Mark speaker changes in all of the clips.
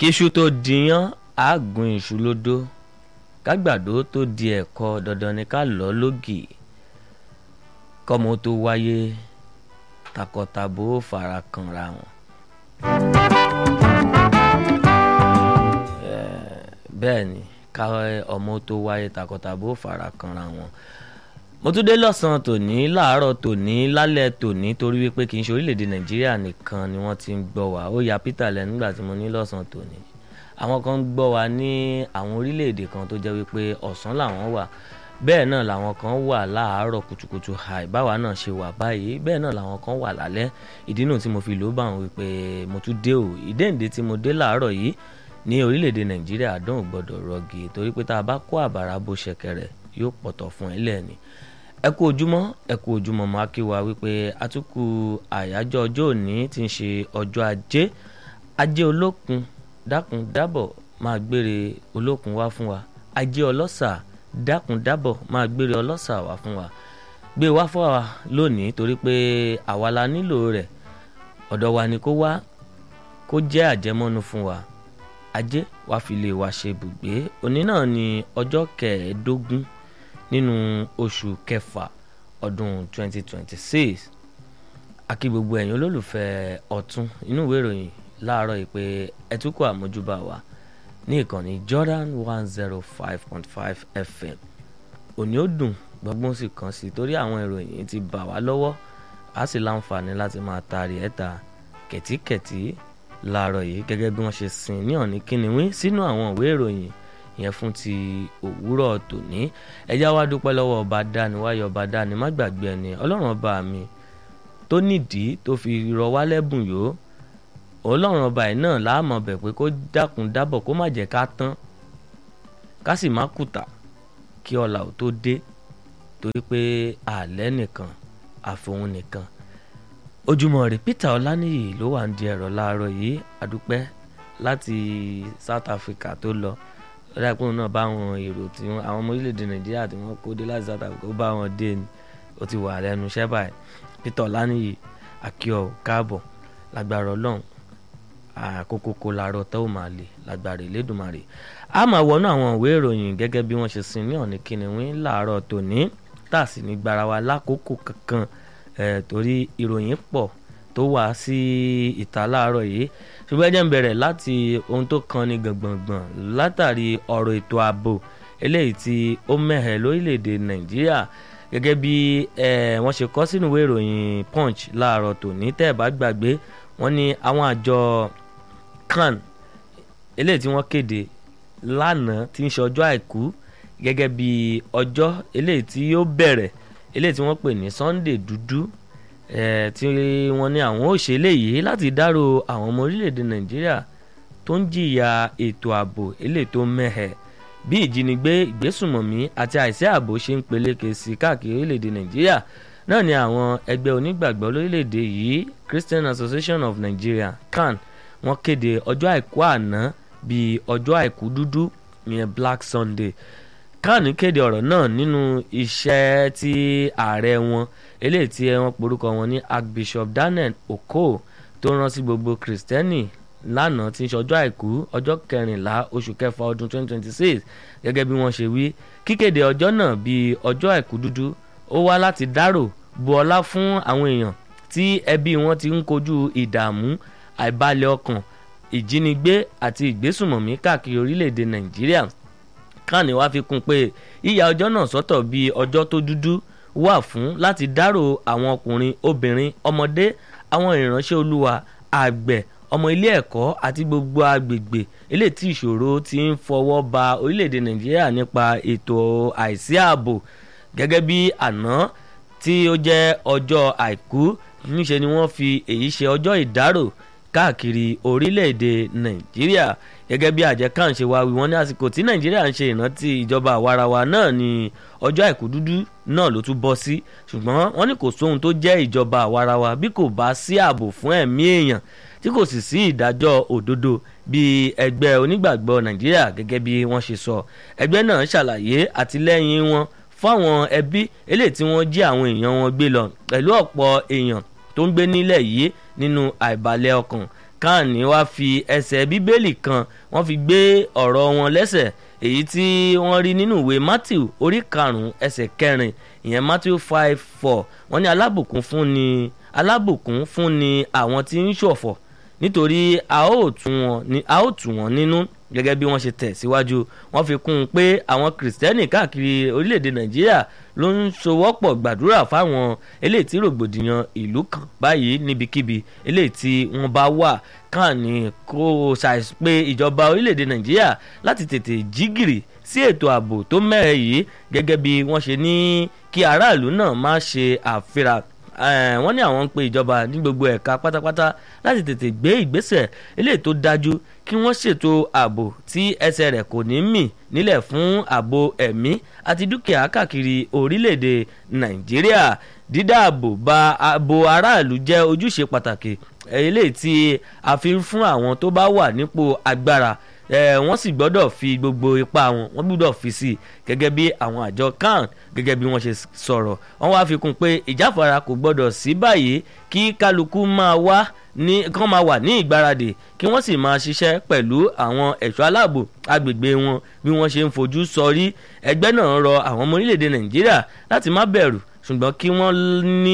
Speaker 1: kíṣu tó diyán àágùn iṣu lódó kágbàdo tó di ẹ̀kọ dandan ni ká lọ lógì kọ́mọ tó wáyé takọtabo fara kanra wọn. bẹ́ẹ̀ ni ká ọmọ tó wáyé takọtabo fara kanra wọn mo tún dé lọ́sàn-án tòní láàárọ̀ tòní lálẹ́ tòní torí wípé kì í ṣe orílẹ̀-èdè nàìjíríà nìkan ni wọ́n ti ń gbọ́ wa ó ya peter lẹ́nu nígbà tí mo ní lọ́sàn-án tòní àwọn kan ń gbọ́ wa ní àwọn orílẹ̀-èdè kan tó jẹ́ wípé ọ̀sán làwọn wà bẹ́ẹ̀ náà làwọn kan wà láàárọ̀ kùtùkùtù àì báwa náà ṣe wà báyìí bẹ́ẹ̀ náà làwọn kan wà lálẹ́ ìdí nù tí mo fi lò bá wọn wípé mo tún dé o ìdéǹdé tí mo dé láàárọ̀ yìí ní orílẹ̀-èdè nàìjíríà dán ò gbọ́dọ̀ rọgì torí pé tá a bá kó àbàrà bó ṣẹ̀kẹ̀rẹ̀ yóò pọ̀tọ̀ fún ẹ lẹ́ẹ̀ni ẹ kú ojúmọ́ ẹ kú ojúmọ́ máa kí wa wípé àtúkù àyájọ́ ọjọ́ òní ti ń ṣe ọjọ́ ajé ajé olókun dákun dábọ̀ máa gbére olókun wá fún wa ajé ọlọ́sà dákun dábọ̀ máa gbére ọlọ́sà wá fún wa gbé wá fún wa lónìí torí pé àwa la nílò rẹ̀ ọ̀dọ̀ wa ni kó wá kó jẹ́ àjẹmọ́nu fún wa ajé wá fi lè wa ṣe ibùgbé òní náà ni ọjọ́ kẹẹ̀ẹ́dógún nínú oṣù kẹfà ọdún 2026 akí gbogbo ẹ̀yin olólùfẹ́ ọ̀tún inú ìwé ìròyìn láàárọ̀ yìí pé ẹtúkọ̀ àmójúbà wa ní ìkànnì Jordan 105.5 FM òní ó dùn gbọ́ngbọ́n sì kàn sí torí àwọn ìròyìn ti bà wá lọ́wọ́ a sì láǹfààní láti máa taari ẹ̀ta kẹ̀tíkẹ̀tí láàárọ̀ yìí gẹ́gẹ́ bí wọ́n ṣe sin ní ọ̀ní kíniwín sínú àwọn ìwé ìròyìn yẹn fún ti òwúrọ̀ tòní ẹjá wa dúpẹ́ lọ́wọ́ ọba dání wáyọ̀ ọba dání má gbàgbé ẹni ọlọ́run ọba mi tó nídìí tó fi rọ wá lẹ́bùn yó ọlọ́run ọba yìí náà láàmọ̀ bẹ̀ pé kó dákun dábọ̀ kó má jẹ́ ká tán ká sì má kùtà kí ọ̀la ò tó dé torí pé àlẹ́ nìkan àfohùn nìkan ojúmọ́ rẹ̀ Peter Ọláníyì ló wà ń di ẹ̀rọ láàárọ̀ yìí àdúpẹ́ láti South Africa tó lọ ọ̀dàpọ̀ náà bá wọn èrò tí wọn àwọn ọmọ orílẹ̀-èdè nàìjíríà tí wọ́n kó dé láti south africa ó bá wọn dé ni ó ti wà lẹ́nu iṣẹ́ báyìí peter ọláníyì akíọ káàbọ̀ lágbára ọlọ́run àkókò kó larọ tó máa lè lágbára ìlédùmarè a máa wọnú àwọn ìwé ìròyìn gẹ́gẹ́ bí wọ́n ṣe sin ní ọ̀nì kìnìún láàárọ̀ tòní tá a sì ní gbára wa lákòókò kankan torí ìròyìn pọ̀ tó wá sí ìta láàárọ̀ yìí ṣùgbọ́n ẹ jẹ́ n bẹ̀rẹ̀ láti ohun tó kan ní gbọ̀ngbọ̀ngbọ̀n látàrí ọ̀rọ̀ ètò ààbò eléyìí tí ó mẹ́hẹ̀ lórílẹ̀‐èdè nàìjíríà gẹ́gẹ́ bí wọ́n ṣe kọ sínú ìwé ìròyìn punch láàárọ̀ tòní tẹ́ ẹ̀ bá gbàgbé wọ́n ní àwọn àjọ kan eléyìí tí wọ́n kéde lánàá tí ń ṣe ọjọ́ àìkú gẹ́gẹ́ bí ọjọ́ eléyìí tí yóò bẹ̀rẹ̀ eléyìí tí wọ́n pè ní sunday dúdú tí wọ́n ní àwọn ò ṣe léyìí láti dárò àwọn ọmọ orílẹ̀-èdè nàìjíríà tó ń jìyà ètò ààbò eléyìí tó mẹ́hẹ̀ bí ìjínigbé ìgbésùmọ̀mí àti àìsí ààbò ṣe ń peléke sí káàkiri orílẹ̀-èdè nàìjíríà náà ni àwọn ẹgbẹ́ onígbàgbọ́ lórílẹ̀-èdè yìí Christian Association of Nigeria CAN wọ́n kéde ọjọ́ àìkú àná bíi ọjọ́ àìkú dúdú ìyẹn Black Sunday kan kéde ọ̀rọ̀ náà nínú iṣẹ́ tí ààrẹ wọn eléyìí tí wọ́n porúkọ wọn ní Archbishop Daniel Okoh tó rán sí gbogbo Kristẹni lánàá tí ń ṣe ọjọ́ àìkú ọjọ́ kẹrìnlá oṣù kẹfà ọdún 2026 gẹ́gẹ́ bí wọ́n ṣe wí kíkéde ọjọ́ náà bíi ọjọ́ àìkú dúdú ó wá láti dárò bu ọlá fún àwọn èèyàn tí ẹbí wọn ti ń kojú ìdààmú àìbalẹ̀ ọkàn ìjínigbé àti ìgbésùmọ̀mí káàkiri orílẹ̀-èdè Nàìjíríà kàní wá fi kún pé yíya ọjọ́ náà sọ́tọ̀ bíi ọjọ́ tó dúdú wà fún láti dárò àwọn ọkùnrin obìnrin ọmọdé àwọn ìránṣẹ́ olúwa àgbẹ̀ ọmọ ilé ẹ̀kọ́ àti gbogbo agbègbè eléyìí tí ìṣòro ti ń fọwọ́ ba orílẹ̀-èdè nàìjíríà nípa ètò àìsí ààbò gẹ́gẹ́ bí àná tí ó jẹ́ ọjọ́ àìkú níṣe ni wọ́n fi èyí ṣe ọjọ́ ìdárò káàkiri orílẹ̀-èdè nàìjíríà gẹ́gẹ́ bí àjẹ kan ṣe wá wí wọ́n ní àsìkò tí nàìjíríà ń ṣe ìrántí ìjọba àwarawa náà ní ọjọ́ àìkú dúdú náà ló tún bọ́ sí ṣùgbọ́n wọ́n ní kò sóhun tó jẹ́ ìjọba àwarawa bí kò bá sí ààbò fún ẹ̀mí èèyàn tí kò sì sí ìdájọ́ òdodo bí ẹgbẹ́ onígbàgbọ́ nàìjíríà gẹ́gẹ́ bí wọ́n ṣe sọ ẹgbẹ́ náà ṣàlàyé àtìlẹ́yìn wọn fáwọn ẹbí eléyìí tí wọ́n jí àwọn èèyàn wọn gbé lọ pẹ̀lú ọ̀pọ̀ èèyàn tó ń gbé nílẹ̀ yìí nínú àìbalẹ̀ ọkàn káàní wá fi ẹsẹ̀ bíbélì kan wọ́n fi gbé ọ̀rọ̀ wọn lẹ́sẹ̀ èyí tí wọ́n rí nínú ìwé matthew orí karùn-ún ẹsẹ̀ kẹrin ìyẹn matthew five four wọ́n ní alábùkún fún ni alábùkún fún ni àwọn tí ń ṣọ̀fọ̀ nítorí a ó tù wọ́n a ó tù wọ́n nínú gẹ́gẹ́ bí wọ́n ṣe tẹ̀ síwájú wọ́n fi kún un pé àwọn kìrìsìtẹ́nì káàkiri orílẹ̀-èdè nàìjíríà ló ń sowọ́pọ̀ gbàdúrà fáwọn eléyìí tí rògbòdìyàn ìlú kan báyìí níbikíbi eléyìí tí wọ́n bá wà káàní kó ṣàìsí pé ìjọba orílẹ̀-èdè nàìjíríà láti tètè jí gìrì sí ètò ààbò tó mẹ́rẹ̀ yìí gẹ́gẹ́ bí wọ́n ṣe ní kí aráàlú náà má ṣe àfihàn wọ́n ní àwọn ń pe ìjọba ní gbogbo ẹ̀ka pátápátá láti tètè gbé ìgbésẹ̀ eléyìí tó dájú kí wọ́n ṣètò ààbò tí ẹsẹ̀ rẹ̀ kò ní mì nílẹ̀ fún ààbò ẹ̀mí àti dúkìá káàkiri orílẹ̀-èdè nàìjíríà dídáàbò ba ààbò aráàlú jẹ́ ojúṣe pàtàkì eléyìí tí a fi ń fún àwọn tó bá wà nípò agbára wọ́n sì gbọ́dọ̀ fi gbogbo ipá wọn wọ́n gbọ́dọ̀ fi sí i gẹ́gẹ́ bí àwọn àjọ kan gẹ́gẹ́ bí wọ́n ṣe sọ̀rọ̀ wọ́n wá fi kún pé ìjáfara kò gbọ́dọ̀ sí báyìí kí kálukú máa wá ní kán máa wà ní ìgbáradì kí wọ́n sì máa ṣiṣẹ́ pẹ̀lú àwọn ẹ̀ṣọ́ aláàbò agbègbè wọn bí wọ́n ṣe ń fojú sọrí ẹgbẹ́ náà rọ àwọn ọmọ orílẹ̀-èdè nàìjíríà láti má bẹ̀rù ṣùgbọ́n kí wọ́n ní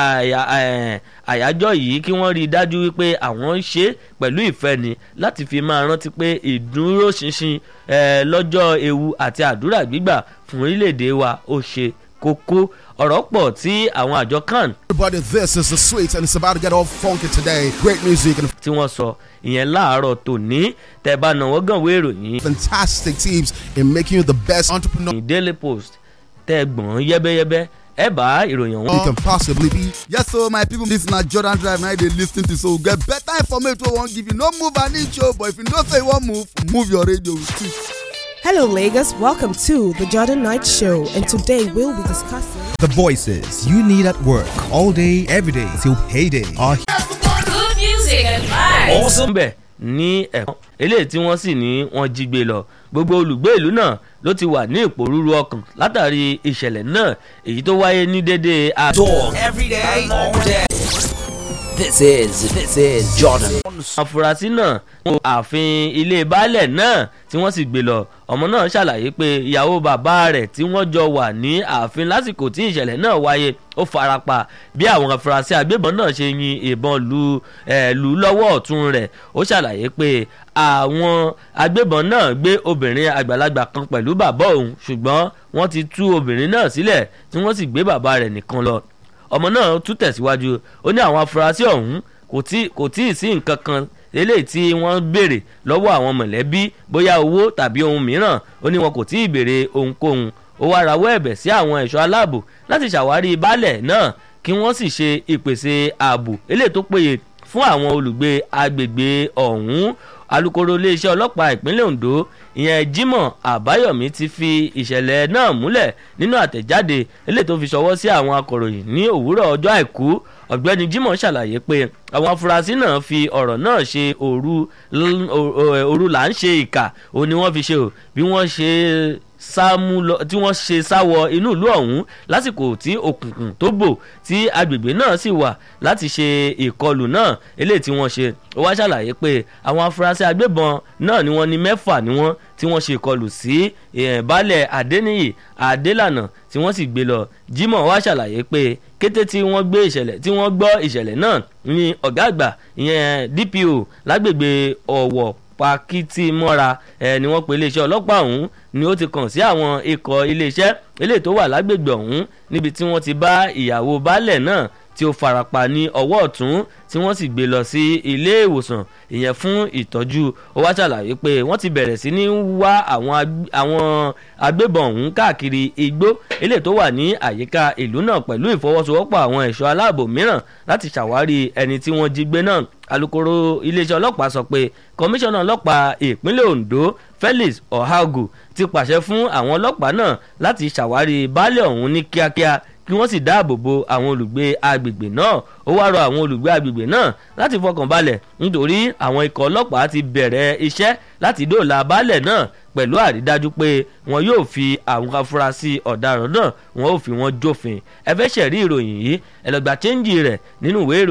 Speaker 1: àyájọ́ yìí kí wọ́n rí i dájú wípé àwọn ń ṣe pẹ̀lú ìfẹ́ ni láti fi máa rántí pé ìdúróṣinṣin lọ́jọ́ ewu àti àdúrà gbígbà fún orílẹ̀-èdè wa ó ṣe kókó ọ̀rọ̀ pọ̀ tí àwọn àjọ kan.
Speaker 2: Everybody, this is the sweet and it's about to get all funky today. Great music and
Speaker 1: tí wọ́n sọ ìyẹn láàárọ̀ tòní tẹ́ bá náwó gànwé ìròyìn
Speaker 2: fantastic teams in making you the best entrepreneur
Speaker 1: ní daily post tẹ́ gbọ̀n yẹ́bẹ́yẹ́bẹ́ ẹ bá ìròyìn ọ̀hún.
Speaker 2: you can possibly be.
Speaker 3: Yes, so my people, this na Jordan Drive now they lis ten to so get better information wey wan give you. No move an inch o, but if you know say you wan move, move your radio with it.
Speaker 4: Hello, Lagos. Welcome to the Jordan Knight Show, and today we'll be discussing.
Speaker 5: The voices you need at work all day, every day till payday are
Speaker 6: Good music and vibes.
Speaker 1: awesome bẹ̀ ní ẹ̀kọ́ eléyìí tí wọ́n sì ní wọ́n jí gbé lọ gbogbo olùgbé ìlú náà ló ti wà ní ìpòrúurú ọkàn látàrí ìṣẹ̀lẹ̀ náà èyí tó wáyé ní déédéé aago.
Speaker 7: every day, all day. This is this is Jordan.
Speaker 1: afurasí náà wọ ààfin ilé baálẹ̀ náà tí wọ́n sì gbé lọ ọmọ náà ṣàlàyé pé ìyàwó bàbá rẹ̀ tí wọ́n jọ wà ní ààfin lásìkò tí ìṣẹ̀lẹ̀ náà wáyé ó farapa bí àwọn afurasí agbébọn náà ṣe yin ìbọn lu ẹ̀ lù ú lọ́wọ́ ọ̀tún rẹ̀ ó ṣàlàyé pé àwọn agbébọn náà gbé obìnrin àgbàlagbà kan pẹ̀lú bàbá òun ṣùgbọ́n wọ́n ti tú obìnrin náà sílẹ̀ tí wọ́n sì gbé bàbá rẹ̀ nìkan lọ ọmọ náà tún tẹ̀síwájú ó ní àwọn afurasí ọ̀hún kò tí kò tí ì sí nǹkan kan eléyìí tí wọ́n béèrè lọ́wọ́ àwọn mọ̀lẹ́bí bóyá owó tàbí ohun mìíràn ó ní wọn kò tí ì béèrè ohunkóhun ó wá rawọ́ ẹ̀bẹ̀ sí àwọn ẹ̀ṣọ́ aláàbò láti ṣàwárí baálẹ̀ náà kí wọ́n sì ṣe ìpèsè ààbò eléyìí tó péye fún àwọn olùgbé agbègbè ọ̀hún alūkkóró iléeṣẹ́ ọlọ́pàá ìpínlẹ̀ ondo ìyẹn jimoh àbáyọ̀mí ti fi ìṣẹ̀lẹ̀ náà múlẹ̀ nínú àtẹ̀jáde eléyìí tó fi ṣọwọ́ sí àwọn akọ̀ròyìn ní òwúrọ̀ ọjọ́ àìkú ọ̀gbẹ́ni jimoh ṣàlàyé pé àwọn afurasí náà fi ọ̀rọ̀ náà ṣe òru òru là ń ṣe ìkà òun ni wọ́n fi ṣe o bí wọ́n ṣe sáàmù lọ tí wọ́n ṣe sáwọ inú ìlú ọ̀hún lásìkò tí òkùnkùn tó bò tí agbègbè náà sì wà láti ṣe ìkọlù náà eléyìí tí wọ́n ṣe ó wá ṣàlàyé pé àwọn afurasí agbébọn náà ni wọ́n ní mẹ́fà ni wọ́n tí wọ́n ṣe ìkọlù sí baálẹ̀ adéníyì adélànà tí wọ́n sì gbé lọ jimoh wá ṣàlàyé pé kété tí wọ́n gbé ìṣẹ̀lẹ̀ tí wọ́n gbọ́ ìṣẹ̀lẹ̀ náà ní ọ̀gá àgbà ìyẹn dpo lágbègbè ọ̀wọ̀ pakiti mọ́ra ẹ ni wọ́n pe iléeṣẹ́ ọlọ́pàá ọ̀hún ni ó ti kàn sí àwọn ikọ̀ iléeṣẹ́ eléyìí tó wà lágbègbè ọ̀hún níbi tí wọ́n ti bá ìyàwó baálẹ̀ náà tí ó farapa ní ọwọ́ ọ̀tún tí wọ́n sì gbé lọ sí ilé ìwòsàn ìyẹn fún ìtọ́jú ó wá ṣàlàyé pé wọ́n ti bẹ̀rẹ̀ sí ní wá àwọn agbébọn ọ̀hún káàkiri igbó eléyìí tó wà ní àyíká ìlú náà pẹ̀lú ìfọwọ́sowọ́pọ̀ àwọn ẹ̀ṣọ́ aláàbò mìíràn láti ṣàwárí ẹni tí wọ́n jí gbé náà alūkkóró iléeṣẹ́ ọlọ́pàá sọ pé kọmíṣánná ọlọ́pàá ìpínlẹ̀ ondo felix ohagu ti pàṣẹ fún àwọn ọlọ́pàá náà láti ṣàwárí baálé ọ̀hún ní kíákíá kí wọ́n sì dáàbò bo àwọn olùgbé agbègbè náà ó wá rọ àwọn olùgbé agbègbè náà láti fọkàn balẹ̀ nítorí àwọn ikọ̀ ọlọ́pàá ti bẹ̀rẹ̀ iṣẹ́ láti dóòlà baálẹ̀ náà pẹ̀lú àrídájú pé wọn yóò fi àwọn afurasí ọ̀daràn náà wọn ò fi wọn jófin ẹ fẹ́ ṣẹ̀rí ìròyìn yìí ẹ lọ gba chẹ́ńjì rẹ̀ nínú ìwé ìròyìn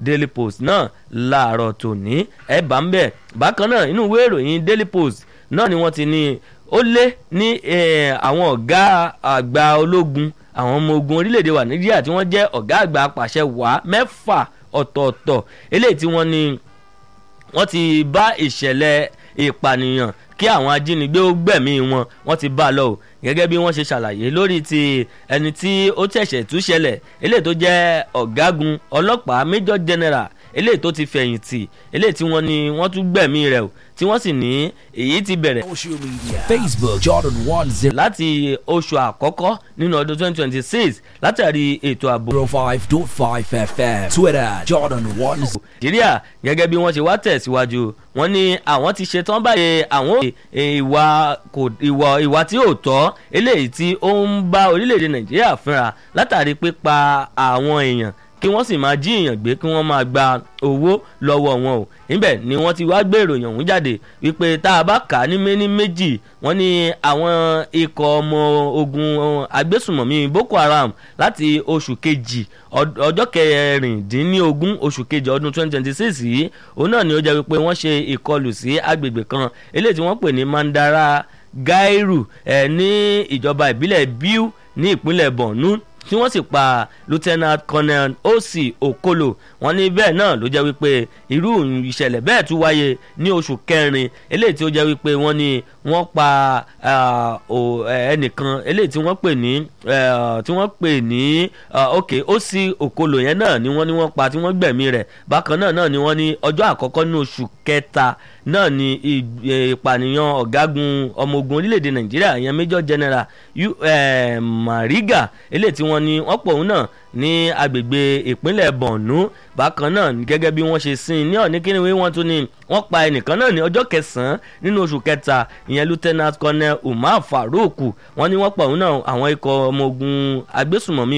Speaker 1: daily post náà láàárọ̀ tòní ẹ̀ bá ń bẹ̀ bákan náà inú ìwé ìròyìn daily post náà ni wọ́n ti ní ó lé ní àwọn ọ̀gá àgbà ológun àwọn ọmọ ogun orílẹ̀-èdè wa nàìjíríà tí wọ́n jẹ́ ọ̀gá àgbà apàṣẹ wàá mẹ́fà ọ̀tọ̀ọ̀tọ̀ eléyìí tí wọ́n ní wọ́n ti bá ìṣẹ̀lẹ̀ ìpànìyàn kí àwọn ajínigbé ó gbẹ̀mí wọn wọ́n ti bá a lọ o gẹ́gẹ́ bí wọ́n ṣe ṣàlàyé lórí ti ẹni tí ó ṣẹ̀ṣẹ̀ tú ṣẹlẹ̀ eléyìí tó jẹ́ ọ̀gágun ọlọ́pàá major general eléyìí tó ti fẹ̀yìntì eléyìí tí wọ́n ní wọ́n tún gbẹ̀mí rẹ̀ o tí wọ́n sì ní èyí ti bẹ̀rẹ̀
Speaker 7: Social media. Facebook Jordan One Zero
Speaker 1: láti oṣù àkọ́kọ́ nínú ọdún 2026 látàrí ètò ààbò
Speaker 7: Five Dot Five FM. Twitter Jordan One Zero.
Speaker 1: nàìjíríà gẹ́gẹ́ bí wọ́n ṣe wá tẹ̀síwájú wọ́n ní àwọn ti ṣetán báyìí àwọn ò- ìwà kò ìwà ìwà tí ò tọ́ eléyìí tí ó ń bá orílẹ̀-èdè nàìjíríà fínra látàrí pípa àwọn èèyàn kí wọ́n sì máa jí èèyàn gbé kí wọ́n máa gba owó lọ́wọ́ wọn o níbẹ̀ ni wọ́n ti wá gbé ìròyìn ọ̀hún jáde wípé tá a bá kà á ní méní méjì wọ́n ní àwọn ikọ̀ ọmọ ogun agbésùmọ̀mí boko haram láti oṣù kejì ọd- ọjọ́ kẹrìndínlógún oṣù kejì ọdún twenty twenty six yìí òun náà ni ó jẹ́ wípé wọ́n ṣe ìkọlù sí agbègbè kan eléyìí tí wọ́n pè ní mandara gairu ẹ̀ ní ìjọba ìbílẹ̀ biu ní ìpínlẹ̀ borno tí wọ́n sì pa lieutenant colonel osi okolo wọ́n ní bẹ́ẹ̀ náà ló jẹ́ wípé irú ìṣẹ̀lẹ̀ bẹ́ẹ̀ tún wáyé ní oṣù kẹrin eléyìí tí ó jẹ́ wípé wọ́n ní wọ́n pa ah, o- eh, ẹnìkan eléyìí tí wọ́n pè ní eh, tí wọ́n pè ní ah, ok osi okolo yẹn náà ni wọ́n ní wọ́n pa tí wọ́n gbẹ̀mí rẹ̀ bákan náà náà ni wọ́n ní ọjọ́ àkọ́kọ́ ní oṣù kẹta náà ni ì- eh, ìpànìyàn ọ̀gágun ọmọ ogun orílẹ̀-èdè nàìjíríà ìyẹn major general U- eh, mariga eléyìí tí wọ́n ní wọ́n pọ̀ òun náà ní agbègbè ìpínlẹ̀ borno bákan náà gẹ́gẹ́ bí wọ́n ṣe sin ní ọ̀ní kíni wí wọ́n tún ní wọ́n pa ẹnìkan náà ní ọjọ́ kẹsàn-án nínú oṣù kẹta ìyẹn lieutenant colonel umar farouk wọ́n ní wọ́n pọ̀ òun náà àwọn ikọ̀ ọmọ ogun agbésùmọ̀mí